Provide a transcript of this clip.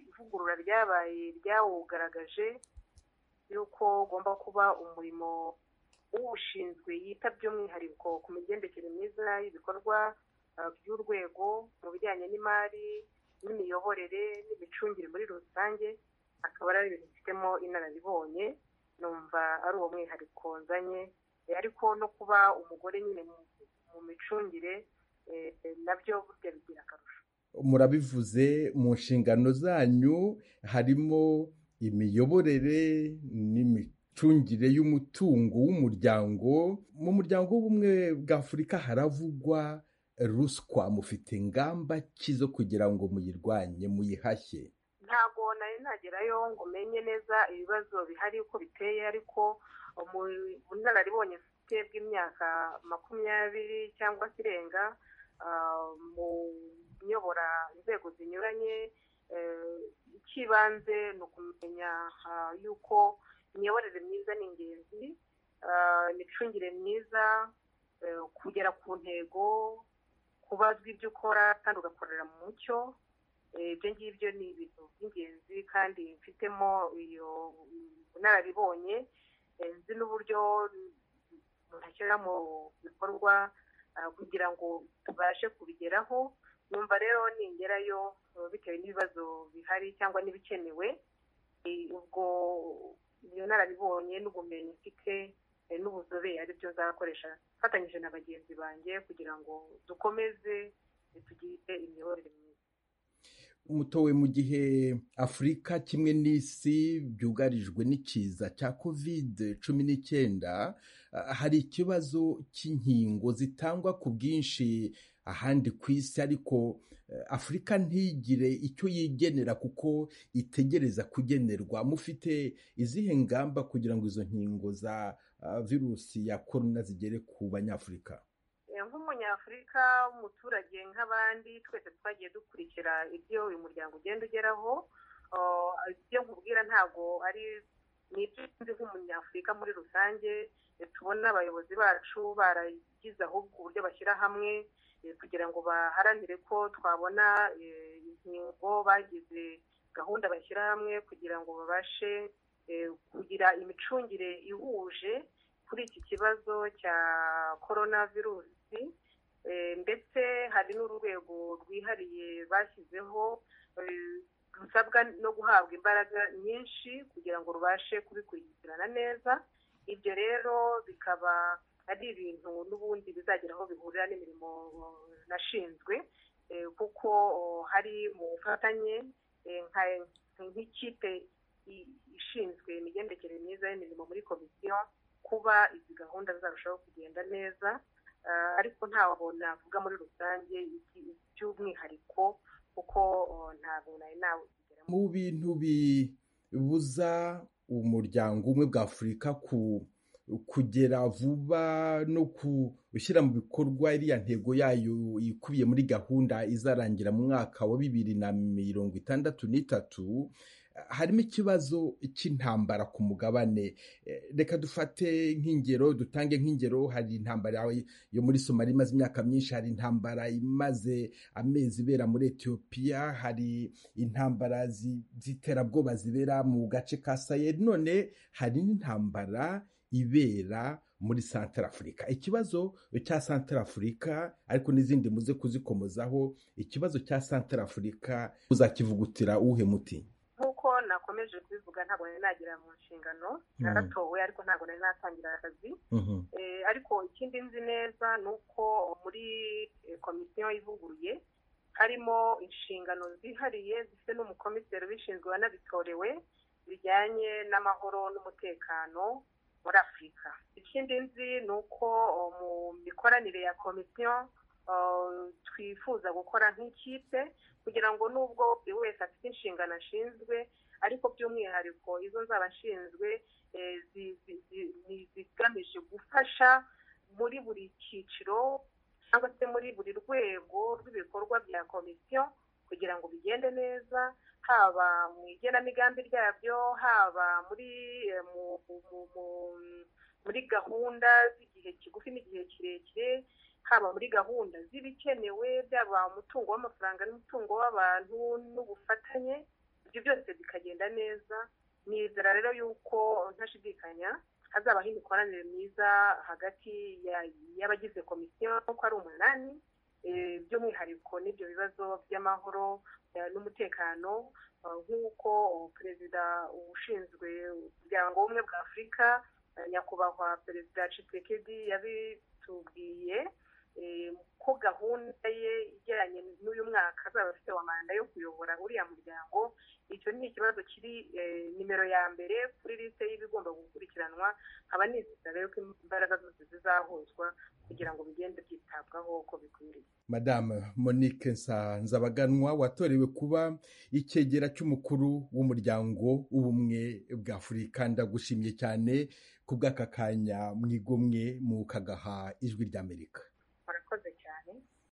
ivugurura ryabaye ryawugaragaje yuko ugomba kuba umurimo uwushinzwe yita by'umwihariko ku migendekere myiza y'ibikorwa by'urwego mu bijyanye n'imari n'imiyoborere n'imicungire muri rusange akaba ari ibintu bifitemo inararibonye numva ari uwo mwihariko nzanye ariko no kuba umugore nyine mu micungire nabyo burya bigira akarusho murabivuze mu nshingano zanyu harimo imiyoborere n'imicungire y'umutungo w'umuryango mu muryango w'ubumwe bwa afurika haravugwa ruswa mufite ingamba ki zo kugira ngo muyirwanye muyihashye ntabwo nari nagerayo ngo menye neza ibibazo bihari uko biteye ariko ubunararibonye bufite bw'imyaka makumyabiri cyangwa se irenga mu nyobora inzego zinyuranye icy'ibanze ni ukumenya yuko imiyoborere myiza ni ingenzi imicungire myiza kugera ku ntego kubazwa ibyo ukora kandi ugakorera mu mucyo ibyo ngibyo ni ibintu by'ingenzi kandi mfitemo iyo bunararibonye nzi n'uburyo ntashyira mu bikorwa kugira ngo tubashe kubigeraho numva rero ningerayo bitewe n'ibibazo bihari cyangwa n'ibikenewe ubwo iyo narabibonye n'ubumenyi mfite n'ubuzobere byo nzakoresha fatanyije na bagenzi banjye kugira ngo dukomeze tugire imiyoborere myiza umutowe mu gihe afurika kimwe n'isi byugarijwe n'ikiza cya kovide cumi n'icyenda hari ikibazo cy'inkingo zitangwa ku bwinshi ahandi ku isi ariko afurika ntigire icyo yigenera kuko itegereza kugenerwa mufite izihe ngamba kugira ngo izo nkingo za virusi ya korona zigere ku banyafurika nk'umunyafurika w'umuturage nk'abandi twese twagiye dukurikira ibyo uyu muryango ugenda ugeraho ibyo nkubwira ntabwo ari ni ibyo nzi nk'umunyafurika muri rusange tubona abayobozi bacu baragize ahubwo uburyo bashyira hamwe kugira ngo baharanire ko twabona inkingo bagize gahunda bashyira hamwe kugira ngo babashe kugira imicungire ihuje kuri iki kibazo cya korona virusi ndetse hari n'urwego rwihariye bashyizeho rusabwa no guhabwa imbaraga nyinshi kugira ngo rubashe kubikurikirana neza ibyo rero bikaba ari ibintu n'ubundi bizagira aho bihurira n'imirimo nashinzwe kuko hari mu bufatanye nk'ikipe ishinzwe imigendekere myiza y'imirimo muri komisiyo kuba izi gahunda zarushaho kugenda neza ariko ntabwo navuga muri rusange by'umwihariko kuko ntabwo nari nawe mu bintu bibuza umuryango umwe bwa afurika ku kugera vuba no gushyira mu bikorwa iriya ntego yayo ikubiye muri gahunda izarangira mu mwaka wa bibiri na mirongo itandatu n'itatu harimo ikibazo cy'intambara ku mugabane reka dufate nk'ingero dutange nk'ingero hari intambara yo muri somali imaze imyaka myinshi hari intambara imaze amezi ibera muri etiyopiya hari intambara z'iterabwoba zibera mu gace ka sayeri none hari n'intambara ibera muri santara afurika ikibazo cya santara afurika ariko n'izindi muze kuzikomozaho ikibazo cya santara afurika uzakivugutira uwuhe muti nk'uko nakomeje kubivuga ntabwo nari nagera mu nshingano naratowe ariko ntabwo nari natangira akazi ariko ikindi nzi neza ni uko muri komisiyo ivuguruye harimo inshingano zihariye zifite n'umukomiseri ubishinzwe wanabitorewe bijyanye n'amahoro n'umutekano muri afurika ikindi nzi ni uko mu mikoranire ya komisiyo twifuza gukora nk'ikipe kugira ngo nubwo buri wese afite inshingano ashinzwe ariko by'umwihariko izo nzaba ashinzwe zigamije gufasha muri buri cyiciro cyangwa se muri buri rwego rw'ibikorwa bya komisiyo kugira ngo bigende neza haba mu igenamigambi ryabyo haba muri muri gahunda z'igihe kigufi n'igihe kirekire haba muri gahunda z'ibikenewe byaba umutungo w'amafaranga n'umutungo w'abantu n'ubufatanye ibyo byose bikagenda neza nizera rero yuko ntashidikanya hazabaho imikoranire myiza hagati y'abagize komisiyo kuko ari umunani by'umwihariko n'ibyo bibazo by'amahoro n'umutekano nk'uko perezida ushinzwe umuryango w'ubumwe bwa afurika nyakubahwa perezida cisekedi yabitubwiye ko gahunda ye ijyanye n'uyu mwaka azaba afite wa manda yo kuyobora uriya muryango icyo ni ikibazo kiri nimero ya mbere kuri liste y'ibigomba gukurikiranwa nkaba nizera rero ko imbaraga zose zizahuzwa kugira ngo bigende byitabwaho uko bikwiriye madame monique nsanzabaganwa watorewe kuba icyegera cy'umukuru w'umuryango w'ubumwe bwa afurika ndagushimye cyane ku bw'aka kanya mwigomwe mukagaha ijwi ry'amerika